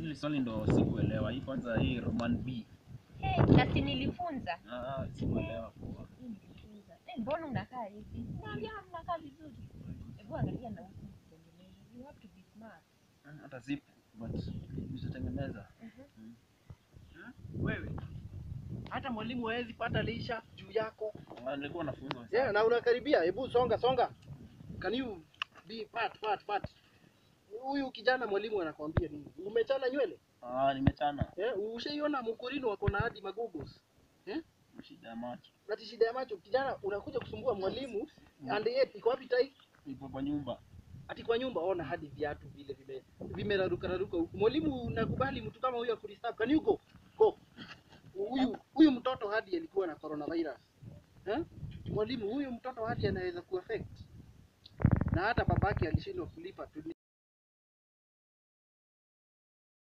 Hili swali ndo sikuelewa. Hii kwanza hii Roman B. Hey, na si nilifunza. Ah, sikuelewa poa. Hii nilifunza. Eh, mbona unakaa hivi? Naambia mnakaa vizuri. Hebu angalia na huku kutengeneza. You have to be smart. Ah, Hata zipu but nitatengeneza. Wewe hata mwalimu hawezi pata lisha juu yako. Ah, Nilikuwa nafunzwa Yeah, sana. na unakaribia. Hebu songa songa. Can you be part part part? Huyu kijana mwalimu anakwambia nini? Umechana nywele? Ah, nimechana. Eh, ushaiona mkurino wako na hadi magogos. Shida ya macho. Ati shida ya macho kijana unakuja kusumbua mwalimu and yet iko wapi tai? Ipo kwa nyumba. Ati kwa nyumba ona hadi viatu vile vime vimeraruka raruka huku. Mwalimu nakubali mtu kama huyu akuristab. Can you go? Go. Huyu huyu mtoto hadi alikuwa na coronavirus. Eh? Mwalimu huyu mtoto hadi anaweza kuaffect. Na hata babake alishindwa kulipa tu